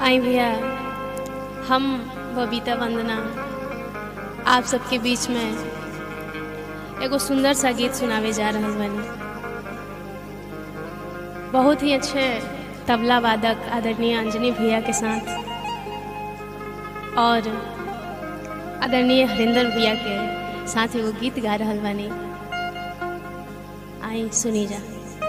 आई भैया हम बबीता वंदना आप सबके बीच में एगो सुंदर सा गीत सुनावे जा रहल बानी बहुत ही अच्छे तबला वादक आदरणीय अंजनी भैया के साथ और आदरणीय हरिंदर भैया के साथ एगो गीत गा रहल बानी आई सुनी जा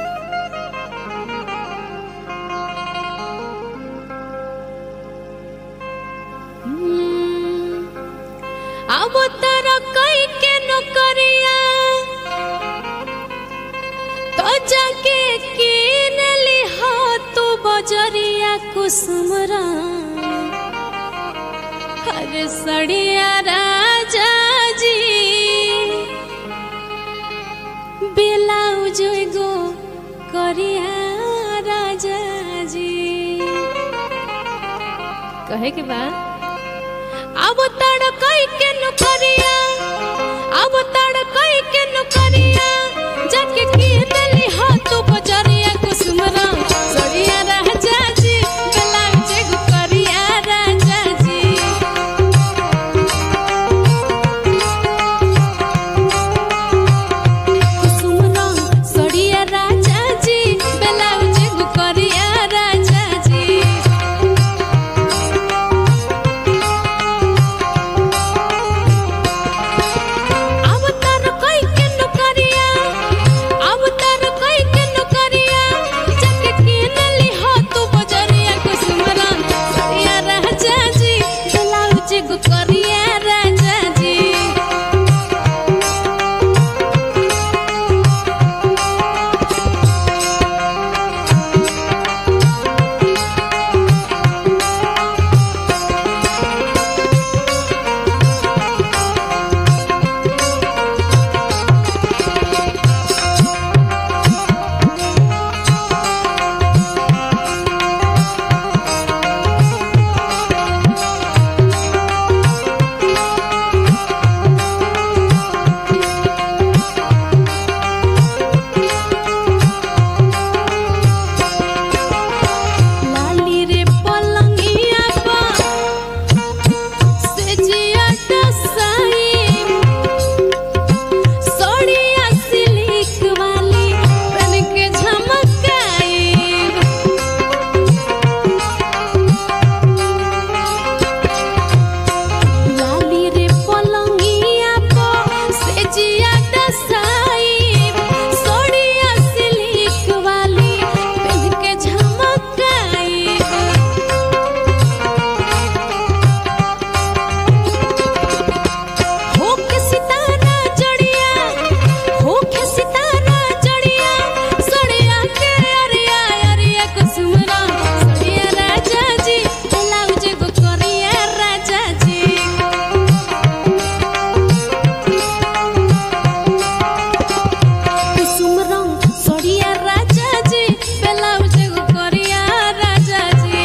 अब तारा कई के नौकरिया तो जाके किन लिहा तू बजरिया कुसुमरा हर सड़िया राजा जी ब्लाउज गो करिया राजा जी कहे के बाद अब तड़ कई के नुकरिया अब तड़ कई के नुकरिया जाके किन लिहा तू बजरिया कुसुमरा सड़िया राजा जी ब्लाउज गो करिया राजा जी कुसुमरा सड़िया राजा जी ब्लाउज गो करिया राजा जी अब तर कोई के नौकरिया अब तर कोई के नौकरिया जाके किन लिहा तू बजरिया कुसुमरा सड़िया राजा जी ब्लाउज गो करिया राजा जी लाली रे पलंगिया पा से जिया टसाई सोड़िया सिल्क वाली बन के झमकाई लाली रे पलंगिया पा से जिया टसाई सोड़िया सिल्क वाली बन के झमकाई हो के सितारा जड़िया हो के सितारा जड़िया सड़िया के अरिया अरिया कुसुमरा सड़िया राजा जी ब्लाउज गो करिया राजा जी कुसुम रंग सड़िया राजा जी ब्लाउज गो करिया राजा जी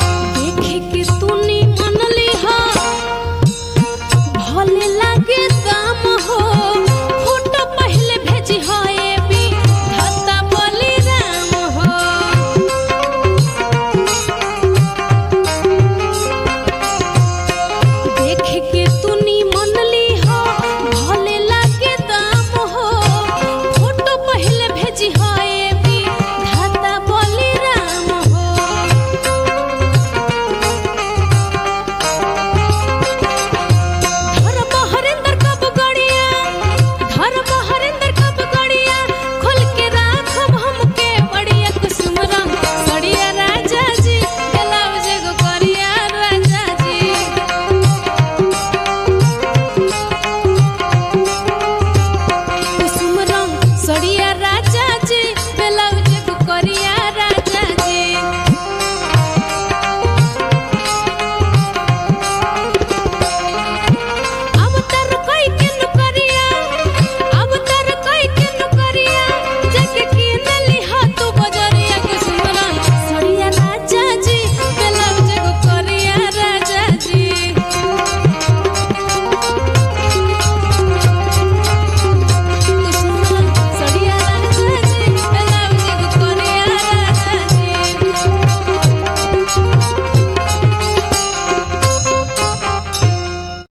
देखे के तूनी मनली हा भले लागे